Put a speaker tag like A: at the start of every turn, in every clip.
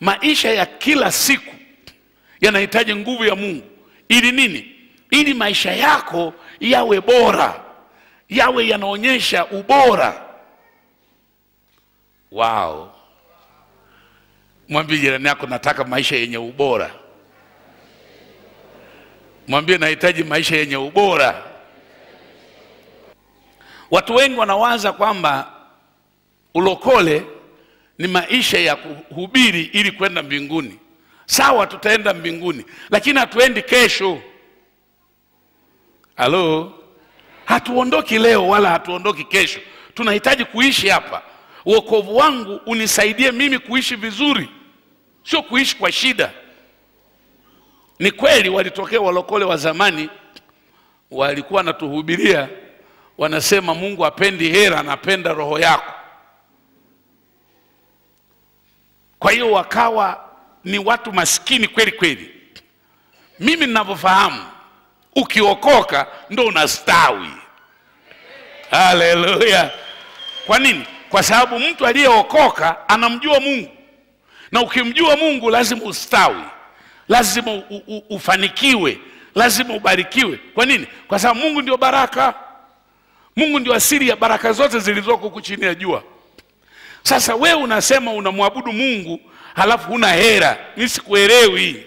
A: maisha ya kila siku yanahitaji nguvu ya Mungu ili nini? Ili maisha yako yawe bora, yawe yanaonyesha ubora. Wow, mwambie jirani yako, nataka maisha yenye ubora. Mwambie nahitaji maisha yenye ubora. Watu wengi wanawaza kwamba ulokole ni maisha ya kuhubiri ili kwenda mbinguni. Sawa, tutaenda mbinguni, lakini hatuendi kesho. Halo, hatuondoki leo wala hatuondoki kesho. Tunahitaji kuishi hapa. Wokovu wangu unisaidie mimi kuishi vizuri, sio kuishi kwa shida. Ni kweli walitokea walokole wa zamani, walikuwa wanatuhubiria, wanasema Mungu apendi hera, anapenda roho yako. Kwa hiyo wakawa ni watu maskini kweli kweli. Mimi ninavyofahamu, ukiokoka ndo unastawi. Haleluya! Kwa nini? Kwa sababu mtu aliyeokoka anamjua Mungu, na ukimjua Mungu lazima ustawi, lazima u, u, ufanikiwe, lazima ubarikiwe. Kwa nini? Kwa sababu Mungu ndio baraka. Mungu ndio asili ya baraka zote zilizoko huku chini ya jua. Sasa wewe unasema unamwabudu Mungu halafu huna hera, mimi sikuelewi.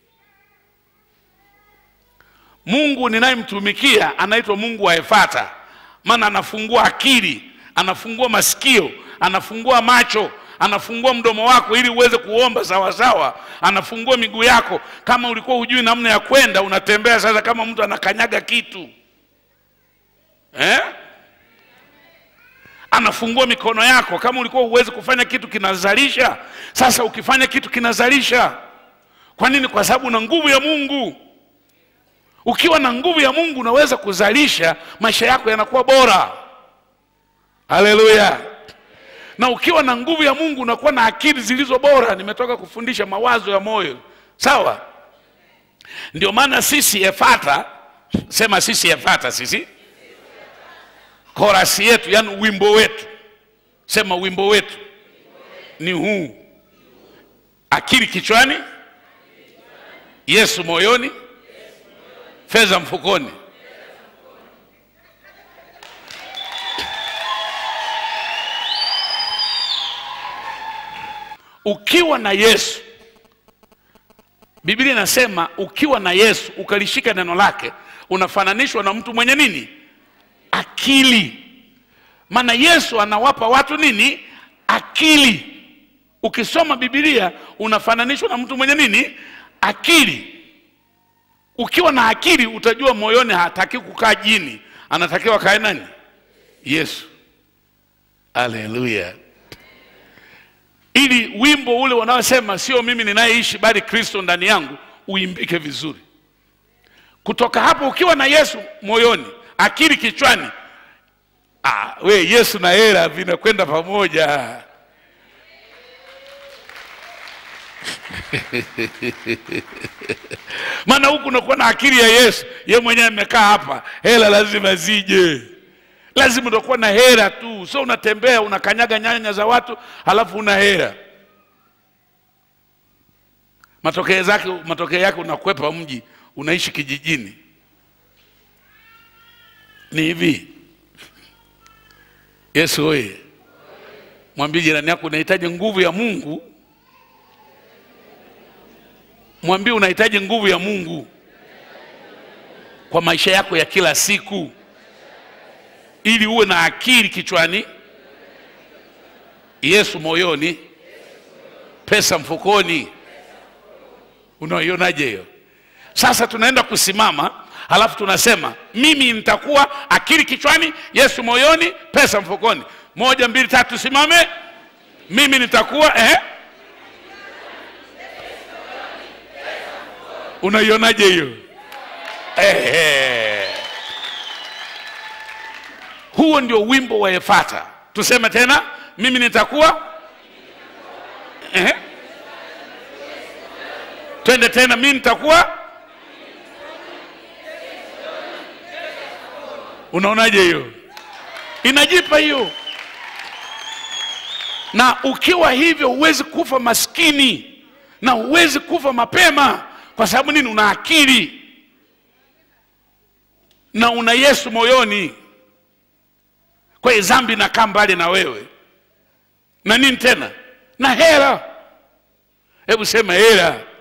A: Mungu ninayemtumikia anaitwa Mungu wa Efata, maana anafungua akili, anafungua masikio, anafungua macho, anafungua mdomo wako ili uweze kuomba sawasawa, anafungua miguu yako. Kama ulikuwa hujui namna ya kwenda, unatembea sasa kama mtu anakanyaga kitu eh? anafungua mikono yako. Kama ulikuwa huwezi kufanya kitu kinazalisha, sasa ukifanya kitu kinazalisha. Kwa nini? Kwa sababu una nguvu ya Mungu. Ukiwa na nguvu ya Mungu unaweza kuzalisha, maisha yako yanakuwa bora. Haleluya! Na ukiwa na nguvu ya Mungu unakuwa na akili zilizo bora. Nimetoka kufundisha mawazo ya moyo, sawa? Ndio maana sisi Efata, sema sisi Efata, sisi korasi yetu, yani wimbo wetu, sema wimbo wetu ni huu: akili kichwani, Yesu moyoni, fedha mfukoni. Ukiwa na Yesu, Biblia inasema ukiwa na Yesu ukalishika neno lake, unafananishwa na mtu mwenye nini? Akili. Maana Yesu anawapa watu nini? Akili. Ukisoma Biblia unafananishwa na mtu mwenye nini? Akili. Ukiwa na akili utajua moyoni hataki kukaa jini, anatakiwa kae nani? Yesu. Haleluya! Ili wimbo ule wanaosema sio mimi ninayeishi bali Kristo ndani yangu uimbike vizuri. Kutoka hapo, ukiwa na Yesu moyoni, akili kichwani, ah, we Yesu na hela vinakwenda pamoja. maana huku unakuwa na akili ya Yesu, ye mwenyewe amekaa hapa, hela lazima zije, lazima utakuwa na hela tu, sio unatembea unakanyaga nyanya za watu halafu una hela. Matokeo zake, matokeo yake unakwepa mji, unaishi kijijini. Ni hivi, Yesu oye! Mwambie jirani yako unahitaji nguvu ya Mungu. Mwambie unahitaji nguvu ya Mungu kwa maisha yako ya kila siku, ili uwe na akili kichwani, Yesu moyoni, pesa mfukoni. Unaionaje hiyo? Sasa tunaenda kusimama, halafu tunasema mimi nitakuwa akili kichwani, Yesu moyoni, pesa mfukoni. Moja, mbili, tatu, simame. Mimi nitakuwa eh? Unaionaje hiyo? Ehe. Huo ndio wimbo wa Efata. Tuseme tena, mimi nitakuwa ehe. Twende tena, mimi nitakuwa. Unaonaje hiyo? Inajipa hiyo, na ukiwa hivyo huwezi kufa maskini na huwezi kufa mapema kwa sababu nini una akili na una yesu moyoni kwa hiyo dhambi inakaa mbali na wewe na nini tena na hela hebu sema hela